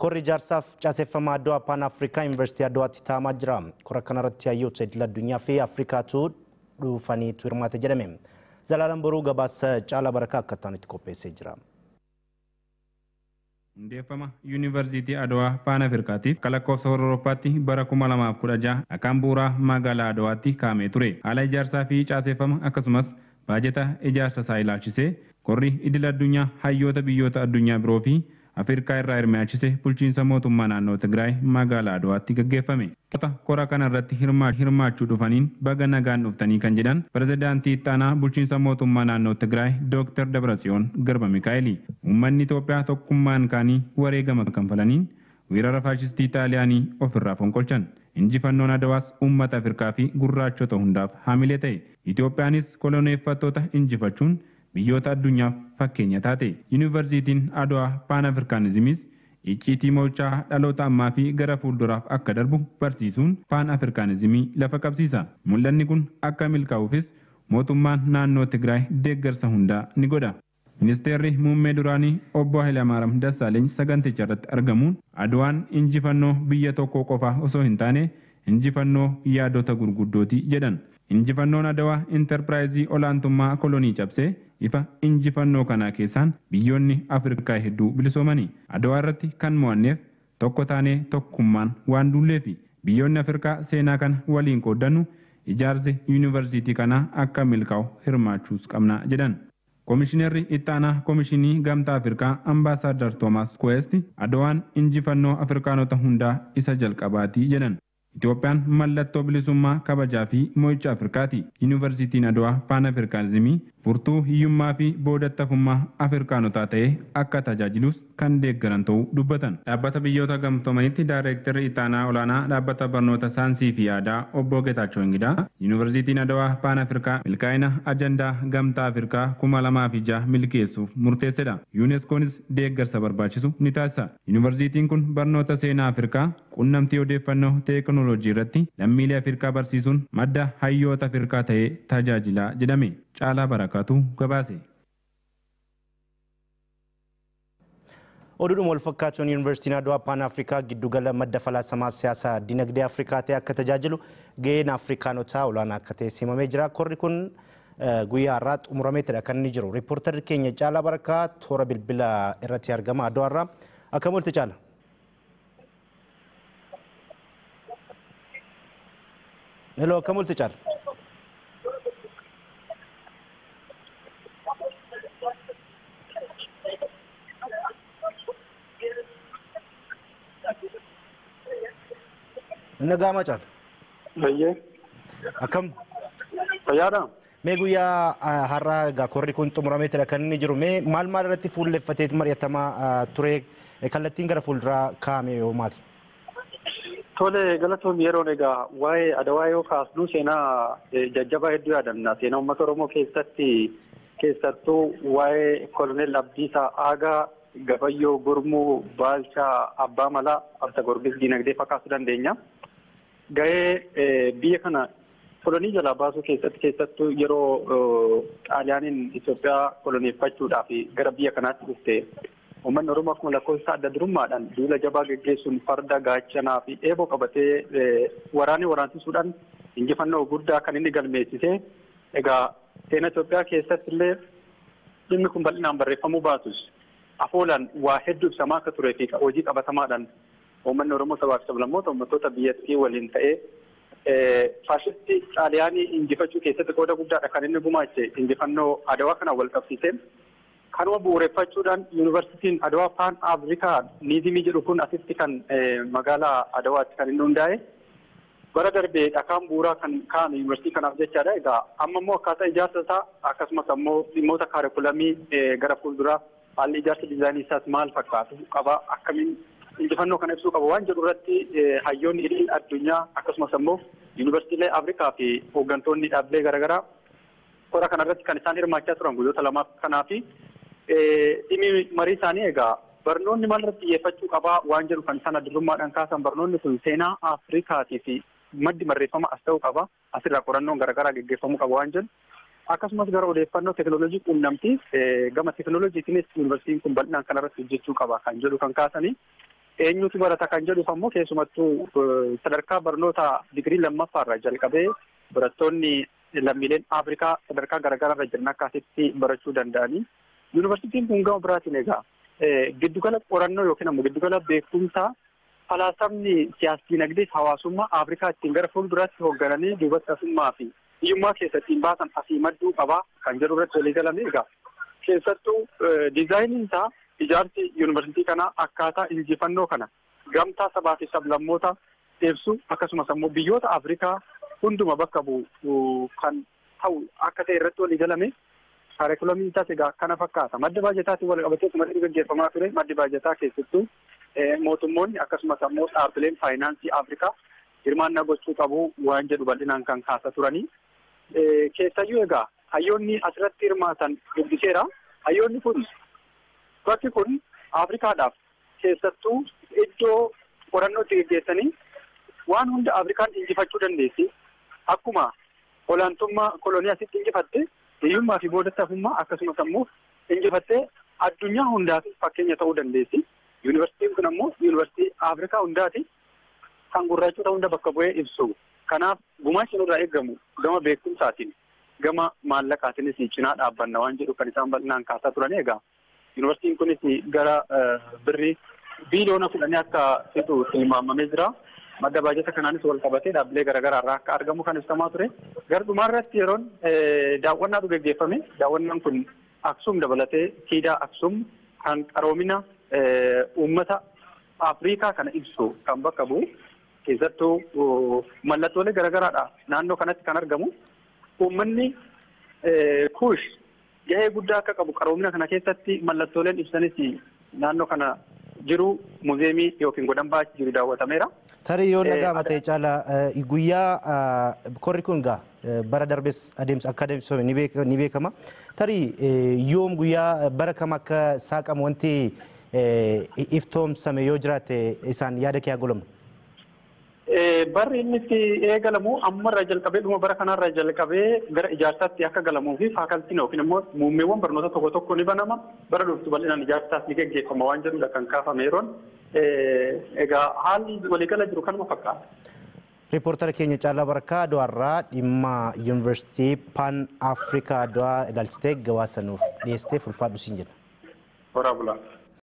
Korri ijaarsaaf caaseffama Adwaa Paan Afrikaa Yuunivarsiitii Adwaatti taa'amaa jira. Kora kanarratti hayyoota idil addunyaa fi Afrikaatu dhufaniitu hirmaate jedhame. Zalaalaan boruu gabaasa caalaa barakaa akka ta'anitti qopheessee jira. Hundeeffama Yuunivarsiitii Adwaa Paan Afrikaatiif akka lakkoofsa Awurooppaatti bara 2016 akkaan bu'uuraa magaalaa Adwaatti kaa'amee ture. Haala ijaarsaa fi caaseffama akkasumas baajeta ijaarsa isaa ilaalchisee korri idil addunyaa hayyoota biyyoota addunyaa biroo fi Afrikaa irraa hirmaachise bulchiinsa mootummaa naannoo Tigraay magaalaa Adwaatti gaggeeffame. Kora kana irratti hirmaachuu dhufaniin baga nagaan dhuftanii kan jedhan pirezidaantii ittaanaa bulchiinsa mootummaa naannoo Tigraay Dr. Dabratsiyoon Garba Mikaa'eli. Uummanni Itoophiyaa tokkummaan kaanii wareegama kanfalaniin weerara faashistii Xaaliyaanii ofirraa fonqolchan. Injifannoon Adawaas uummata Afrikaa fi gurraachota hundaaf haamilee ta'e. Itoophiyaanis koloneeffattoota injifachuun biyyoota addunyaaf fakkeenya taate. Yuunivarsiitiin Adwaa Paan Afrikaanizimiis icciitii mo'ichaa dhaloota ammaa fi gara fuulduraaf akka darbu barsiisuun Paan Afrikaanizimii lafa qabsiisa. Mul'anni kun akka milkaa'uufis mootummaan naannoo Tigraay deeggarsa hundaa ni godha. Ministeerri muummee duraanii obbo Hayilamaariyaam Dassaaleeny saganticha irratti argamuun Adwaan injifannoo biyya tokkoo qofaa osoo hin taane injifannoo yaadota gurguddooti jedhan. Injifannoon Adawaa intarpiraayizii olaantummaa kolonii cabsee ifa injifannoo kanaa keessaan biyyoonni Afrikaa hedduu bilisoomani. Adawaa irratti kan mo'anneef tokko taanee tokkummaan waan duulleefi biyyoonni Afrikaa seenaa kana waliin qooddannu ijaarsi yuunivarsiitii kanaa akka milkaa'u hirmaachuus qabna jedhan. Komishineerri ittaanaa Komishinii Gamtaa Afrikaa Ambaasaadar Toomaas Kuweesti Adawaan injifannoo Afrikaanota hundaa isa jalqabaati jedhan. Itoophiyaan mallattoo bilisummaa kabajaa fi mo'icha Afrikaati. Yuunivarsiitiin Adwaa Paan Afrikaanizimii furtuu hiyyummaa fi boodattafummaa Afrikaanotaa ta'ee akka tajaajilus kan deeggaran ta'uu dubbatan. Dhaabbata biyyoota gamtoomanitti daayireektarri ittaanaa olaanaa dhaabbata barnoota saayinsii fi aadaa obbo Geetaachoo Ingidaa Yuunivarsiitiin Adwaa Paan Afrikaa milkaa'ina ajandaa gamtaa Afrikaa kuma lamaa fi jaha milkeessuuf murteessedha. yuuneeskoonis deeggarsa barbaachisu ni taasisa. Yuunivarsiitiin kun barnoota seenaa Afrikaa qunnamtii odeeffannoo teekinooloojii irratti lammiilee Afrikaa barsiisuun madda hayyoota Afrikaa ta'ee tajaajila jedhame. Caalaa Barakaatu gabaase. Oduudhuma wal fakkaatuun Yuunivarsiitiin Adwaa Paan Afrikaa giddugala madda falaasamaa siyaasaa dinagdee Afrikaa ta'e akka tajaajilu gaheen Afrikaanotaa olaanaa akka ta'e simamee jira. Korri kun guyyaa har'aa xumurameetidha kan inni jiru. Riippoortarri keenya Caalaa Barakaa toora bilbila irratti argama Adwaa irraa. Akkam oolte Caala? Hello, akkam oolte Caala? Nagaama Caala? Bayyee. Akkam? Fayyaadha? Mee guyyaa har'aa egaa korri kun xumurameetidha kan inni jiru. Mee maal maal irratti fuulleffatee mari'atamaa ture kallattiin gara fuulduraa kaa'ame yoo maali? Tole galatoon yeroon egaa waa'ee adawaa yoo kaasnu seenaa jajjabaa hedduu yaadanna. Seenaa uummata Oromoo keessatti keessattuu waa'ee koloneel Abdiisaa Aagaa Gabayyoo Gurmuu Baalchaa Abbaa Malaa Abta Gorgis Diinagdee fakkaasuu dandeenya. Gahee biyya kana kolonii jalaa baasuu keessatti keessattuu yeroo xaaliyaaniin Itoophiyaa koloneeffachuudhaaf gara biyya kanaatti dhufte uummanni Oromoo akkuma lakkoofsa adda durummaadhaan duula jabaa geggeessuun farda gaachanaa fi eeboo qabatee waraanii waraansiisuudhaan injifannoo guddaa kan inni galmeessise. Egaa seenaa Itoophiyaa keessatti illee dhimmi kun bal'inaan barreeffamuu baatus afoolaan waa hedduu ibsamaa akka turee fi hojii qabatamaadhaan uummanni Oromoo sabaa fi sablammoota uummattoota biyyattii waliin ta'ee faashistii xaaliyaanii injifachuu keessatti qooda guddaadha kan inni gumaache injifannoo adawaa kanaan wal qabsiise. Kanuma bu'uureffachuudhaan yuunivarsiitiin Adawaa Paan Afrikaa Niizimii jedhu kun asitti kan magaalaa Adawaatti kan inni hundaa'e. Bara darbee dhakaan bu'uuraa kan kaa'ame yuunivarsiitii kanaaf jechaadha. Egaa amma immoo akkaataa ijaarsa isaa akkasumas ammoo dhimmoota kaarikulamii gara fuulduraa haalli ijaarsa diizaayinii isaas maal fakkaatu qaba akkamiin injifannoo kana ibsuu qaba waan jedhu irratti hayyoonni idil addunyaa akkasumas ammoo yuunivarsiitiilee Afrikaa fi hooggantoonni dhaabbilee garaagaraa kora kana irratti kan isaan hirmaachaa turan guyyoota lamaaf kanaa fi dhimmi marii isaanii egaa barnoonni maal irratti xiyyeeffachuu qabaa waan jedhu kan isaan addurummaadhaan kaasan barnoonni kun seenaa Afrikaatii fi maddi barreeffama as ta'uu qaba asirraa qorannoon garaagaraa geggeeffamuu qaba waan jedhu akkasumas gara odeeffannoo teekinooloojii quunnamtii gama teekinooloojiitiinis yuunivarsiitiin kun bal'inaan kanarratti hojjechuu qaba kan jedhu kan kaasanii eenyutu barata kan jedhuuf ammoo keessumattuu sadarkaa barnoota digirii lammaffaarraa jalqabee barattoonni lammiileen Afrikaa sadarkaa garaagaraarra jiran akkasitti barachuu danda'anii. Yuunivarsiitiin kun gama biraatiin egaa giddugala qorannoo yookiin ammoo giddugala beekumsaa falaasamni siyaas dinagdee hawaasummaa Afrikaa ittiin gara fuulduraatti hooggananii duubattasummaa fi hiyyummaa keessatti baasan asii madduu qabaa kan jedhu irratti walii galame egaa keessattuu diizaayiniin isaa ijaarsi yuunivarsiitii kanaa akkaataa injifannoo kana gamtaa sabaa fi sablammoota ibsu akkasumas ammoo biyyoota Afrikaa hunduma bakka bu'u kan ta'u akka ta'e irratti walii galame kaarikulamiin isaas egaa kana fakkaata madda baajataatiin wal qabatee kumadii gaggeeffamaa ture maddi baajataa keessattuu mootummoonni akkasumas ammoo dhaabbileen faayinaansii Afrikaa hirmaannaa gochuu qabu waan jedhu bal'inaan kan kaasa turanii. Keessayyuu egaa hayyoonni asirratti hirmaatan dubbiseera. Hayyoonni kun bakki kun Afrikaadhaaf keessattuu iddoo qorannoo itti gaggeessanii waan hunda Afrikaan injifachuu dandeessi. Akkuma olaantummaa kolonii asitti injifatte hiyyummaa fi boodatti hafummaa akkasumas ammoo injifattee addunyaa hundaaf fakkeenya ta'uu dandeessi. Yuunivarsiitiin kun ammoo yuunivarsiitii Afrikaa hundaati kan gurraachota hunda bakka bu'ee ibsu. Kanaaf gumaachi nurraa eegamu gama beekumsaatiin gama maallaqaatiinis cinaa dhaabbanna waan jedhu kan isaan bal'inaan kaasaa turan egaa. Yuunivarsiitiin kunis gara birrii biiliyoona kudhanii akka fixu tilmaamamee jira. Madda baajata kanaanis wal qabatee dhaabbilee garaagaraa irraa akka argamu kan ibsamaa ture. Gara dhumaarratti yeroon daawwannaatu gaggeeffame. Daawwannaan kun Aksum dabalatee siidaa Aksum kan qaroomina uummata Afrikaa kana ibsu kan bakka bu'u keessattuu mallattoolee garaagaraadha naannoo kanatti kan argamu. Uummanni kuush gahee guddaa akka qabu qaroomina kana keessatti mallattooleen ibsanis naannoo kana jiru muuzeemii yookiin godhan baachi jiru daawwatameera. Tarii yoo nagaama ta'e caala guyyaa korri kun gaa bara darbes adeemsa akka adeemsifame ni beekama. Tarii yoom guyyaa bara kam akka saaqamu wanti iftoomsame yoo jiraate isaan yaada kee haa godhamu. Barri inni itti eegalamu ammarraa jalqabee dhuma bara kanarraa jalqabee gara ijaarsaatti akka galamuu fi faakaltiin yookiin immoo muummeewwan barnoota tokko tokko ni banama bara dhuftu bal'inaan ijaarsaas ni gaggeeffama waan jedhudha kan kaafame yeroon egaa haalli waliigala jiru kanuma fakkaata. Riippoortara keenya Caalaa Barkaa Aduwaarraa dhimma Yuunivarsiitii Paan Afrikaa Aduwaa ilaalchitee gabaasa nuuf dhiyeessitee fulfaadhu siin jenna. Horaa bulaa.